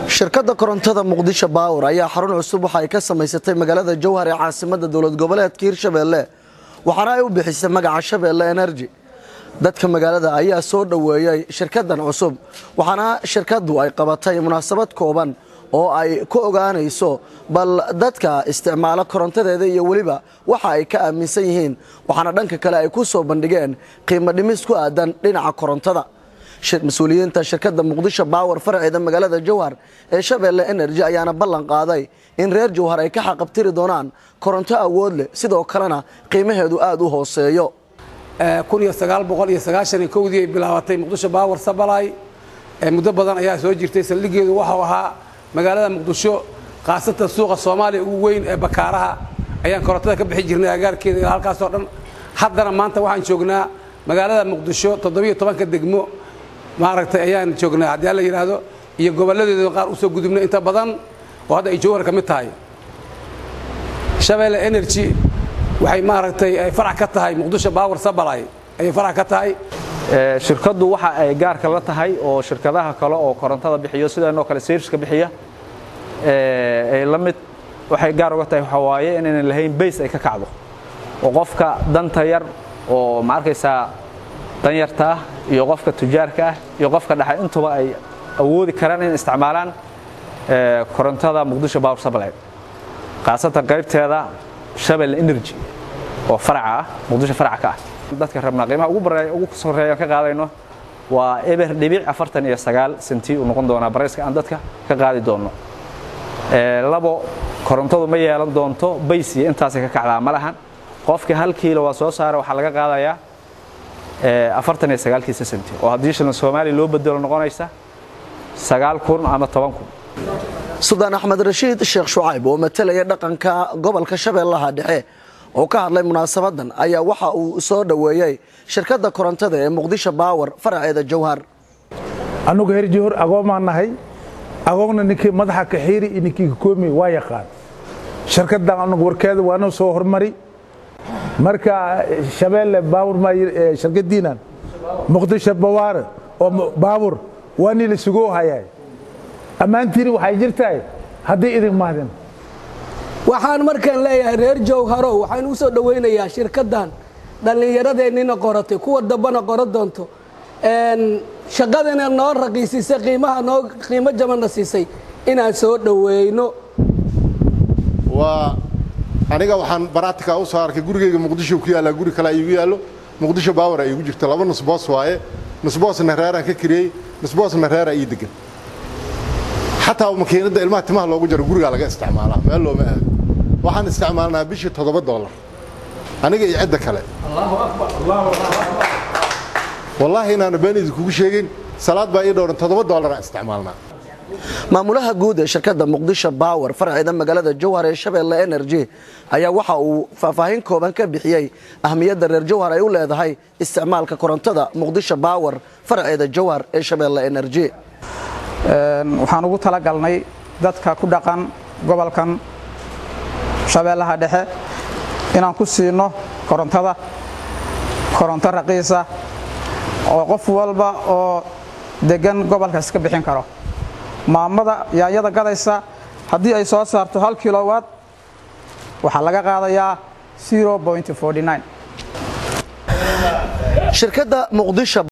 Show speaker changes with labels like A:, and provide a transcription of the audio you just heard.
A: shirkadda korontada muqdisho baawar ayaa xarun cusub waxa ay ka samaysatay magaalada jowhar ee caasimada dowlad goboleedka hirshabeelle waxaana ay u bixisay magaca shabeelle energy dadka magaalada ayaa soo dhoweeyey shirkadan cusub waxaana shirkaddu ay qabatay munaasabad kooban oo ay ku ogaanayso bal dadka isticmaalo korontadeeda iyo weliba waxa ay ka aaminsan yihiin waxaana dhanka kale ay ku soo bandhigeen qiimo dhimis ku aadan dhinaca korontada mas-uuliyiinta shirkadda muqdisho baawar faraceeda magaalada jowhar ee shabeelle energy ayaana ballan qaaday in reer jowhar ay ka xaqabtiri doonaan koronto awood leh sidoo kalena qiimaheedu aada u hooseeyo
B: dii ay bilaabatay muqdisho baawar sabalay muddo badan ayaa soo jirtay saldhigeedu waxau ahaa magaalada muqdisho khaasatan suuqa soomaaliya ugu weyn ee bakaaraha ayaan korontada ka bixi jirnay agaarkeeda ilaa halkaasoo dhan haddana maanta waxaan joognaa magaalada muqdisho toddobiyo tobanka degmo maaragtay ayaan joognaa haddii alla yidhaahdo iyo gobolladeeda qaar usoo gudubnay inta badan oo hadda ay jowhar ka mid tahay shabeelle energy waxay maaragtay ay farax ka tahay muqdisho baawar sabalay ayay farax ka tahay
C: shirkaddu waxa ay gaarka la tahay oo shirkadaha kale oo korontada bixiyo sidaanoo kale serviska bixiya ay la mid waxay gaar uga tahay waxaa waaye inaynan lahayn bays ay ka kacdo oo qofka danta yar oo ma arkaysaa danyarta ah iyo qofka tujaarka ah iyo qofka dhexe intuba ay awoodi karaan in isticmaalaan korontada muqdisho power supply khaasatan qaybteeda shabelle energy oo faraca ah muqdisho faraca ka ah dadka rabnaa qiimaha ugu bareeya ugu soreeyaan ka qaadayno waa eber dhibic afartan iyo sagaal senti uu noqon doonaa barayska aan dadka ka qaadi doonno labo korontadu ma yeelan doonto bays iyo intaasay ka kacdaa ma lahan qofkii hal kiilo waa soo saara waxaa laga qaadayaa afartan iyo sagaalkiisa senti oo haddii shilin soomaaliya loo bedelo noqonaysa sagaal kun ama toban kun
A: suldaan axmed rashiid sheekh shucayb oo matalaya dhaqanka gobolka shabeellaha dhexe oo ka hadlay munaasabadan ayaa waxa uu soo dhoweeyey shirkadda korontada ee muqdisho baawar faraceeda jowhar
D: annugu her jowhar agoomaan nahay agoogna ninkii madaxa kaxiiri iyo ninkii kakoomi waa yaqaan shirkaddan annugu warkeeda waana soo hormari marka shabeelle baawur shirkadiinan muqdisho bawaare oo baawur waa nii la sugoo hayaa ammaantiini waxay jirtahay haddii idin mahdin
E: waxaan markaan leeyahay reer jowharow waxaan u soo dhowaynayaa shirkaddan dhallinyaradeenina qoratay kuwa dambana qoran doonto shaqadina noo raqiisisay qiimaha noo qiimo jabanna siisay inaan soo dhoweyno
F: waa aniga waxaan baraatika u soo arkay gurigeyga muqdisho ku yaallaa guri kale iigu yaallo muqdisho baawar ay igu jirto laba nusboos waaye nusboosna reeraan ka kiriyey nusboosna reeraa ii degan xataa makiinadda ilmaha timaha loogu jaro gurigaa laga isticmaalaa meel looma aado waxaan isticmaalnaa bishii toddoba dollar aniga iyo cidda kale wallaahi inaanu been idinkugu sheegin salaad baa ii dhowran toddoba dollaraan isticmaalnaa
A: maamulaha guud ee shirkadda muqdisho baawar faraceeda magaalada jowhar ee shabeelle energy ayaa waxa uu faahfaahin kooban ka bixiyey ahmiyadda reer jowhar ay u leedahay isticmaalka korontada muqdisho baawar faraceeda jowhar ee shabeelle energy
G: waxaan ugu talagalnay dadka ku dhaqan gobolkan shabeellaha dhexe inaan ku siino korontada koronto raqiisa oo qof walba oo deggan gobolkaas ka bixin karo maamada yaanyada gadaysa haddii ay soo saarto hal kilowatt waxaa laga qaadayaa
A: shirkadda muqdisho